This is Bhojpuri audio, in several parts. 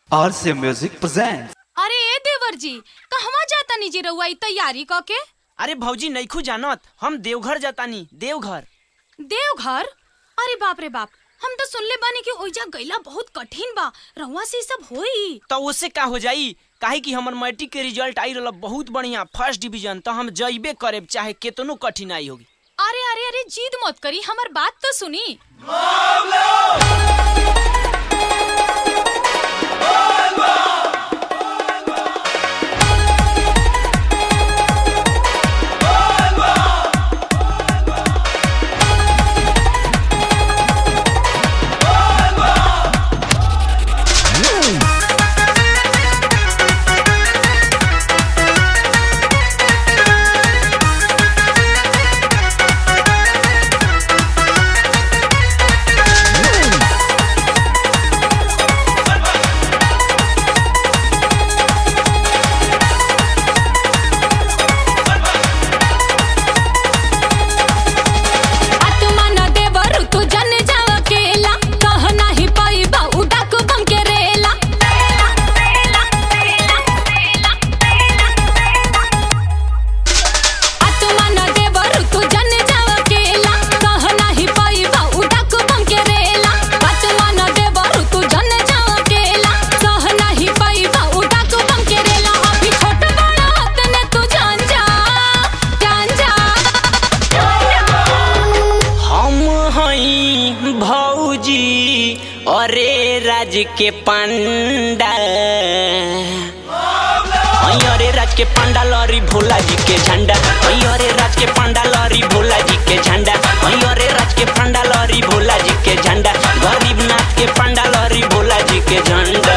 RCA Music presents. अरे ए देवर जी कहवा जाता निजी रउआ ई तैयारी क के अरे भौजी नैखू जानत हम देवघर जातानी देवघर देवघर अरे बाप रे बाप हम तो सुनले बानी कि ओइजा गइला बहुत कठिन बा रउआ से ई सब होई तो उससे का हो जाई काहे कि हमर मैट्रिक के रिजल्ट आई रहल बहुत बढ़िया फर्स्ट डिवीजन तो हम जइबे करेब चाहे केतनो कठिनाई होगी अरे अरे अरे जीद मत करी हमर बात तो सुनी आत्मा न देवर तू जन जाव अकेला कह नाही पाइबा उडाक बम के रेला आत्मा न देवर तू जन जाव अकेला कह नाही पाइबा उडाक बम के रेला आत्मा न देवर तू जन जाव अकेला कह नाही पाइबा उडाक बम के रेला अभी छोट बड़ा तने तू जान जा जान जा हम हई भौजी अरे राज के पंडा हई अरे राज के पंडा लरी भोला जी के झंडा हई अरे राज के पंडा लरी भोला जी के झंडा हई अरे राज के पंडा लरी भोला जी के झंडा गरीब नाथ के पंडा लरी भोला जी के झंडा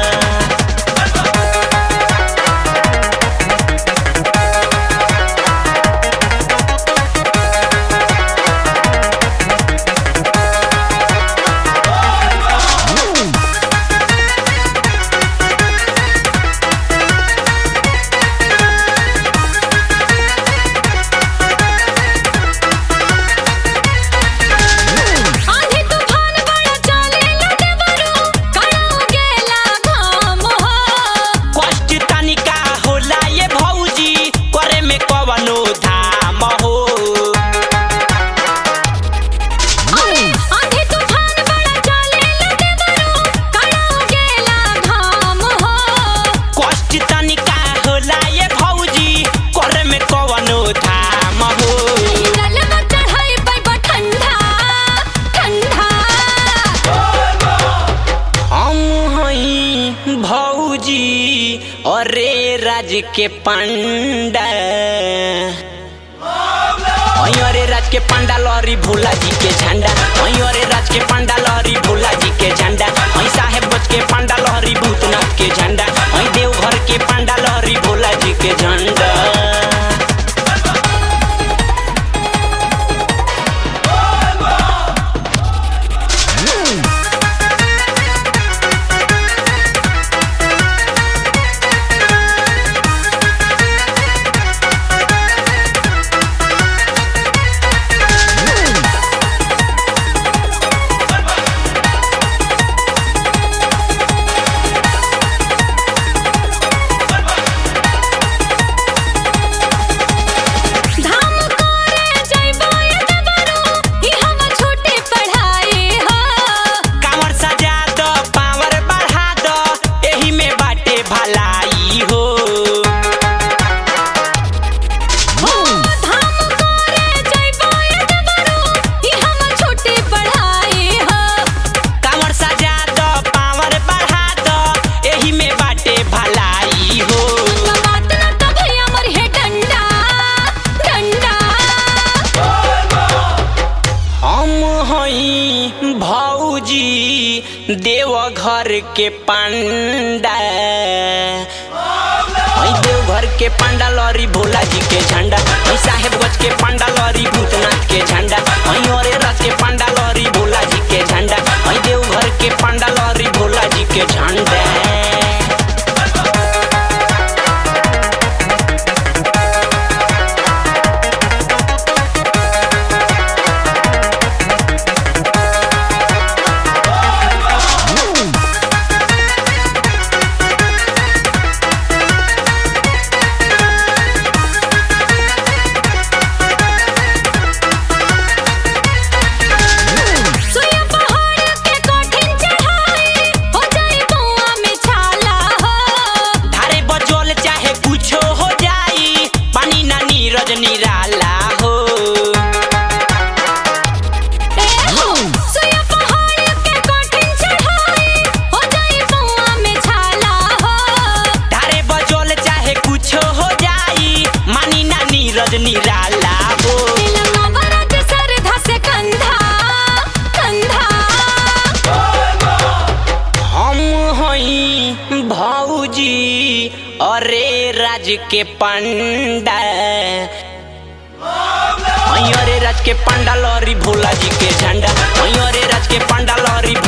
आंधी तूफान बड़ा चलेला देवरू काड़ा गेला घाम हो कष्ट तनिका होला ये भौजी करे में कवनो धाम हो अरे आंधी तूफान बड़ा चलेला देवरू काड़ा गेला घाम हो कष्ट तनिका होला ये भौजी करे में कवनो धाम हो नलवा चढ़ाई पैबा ठंडा ठंडा हम हई भौजी अरे राज के पंडा हई अरे राज के पंडा लरी भोला जी के झंडा हई अरे राज के पंडा लरी भोला जी के झंडा हई साहेब बच के पंडा लहरी भूतनाथ के झंडा हई देवघर के पंडा लहरी भोला जी के झंडा धाम करे जइबो ए देवरू ई हम छोटे पढ़ाई हो कांवर सजा दो पावर बढ़ा दो एही में बाटे भलाई हो धाम करे जइबो ए देवरू ई हम छोटे पढ़ाई हो कांवर सजा दो पावर बढ़ा दो एही में बाटे भलाई हो बात न तो भैया मर है डंडा डंडा हम हई भौजी देवघर के पंडा हई देवघर के पंडा लरी भोला जी के झंडा हई साहेबगंज के पंडा लरी भूतनाथ के झंडा हई अरे रथ के पंडा लरी भोला जी के झंडा हई देवघर के पंडा लरी भोला जी के झंडा के पंडा अरे राज के पंडा लहरी भोला जी के झंडा अरे राज के पंडा लहरी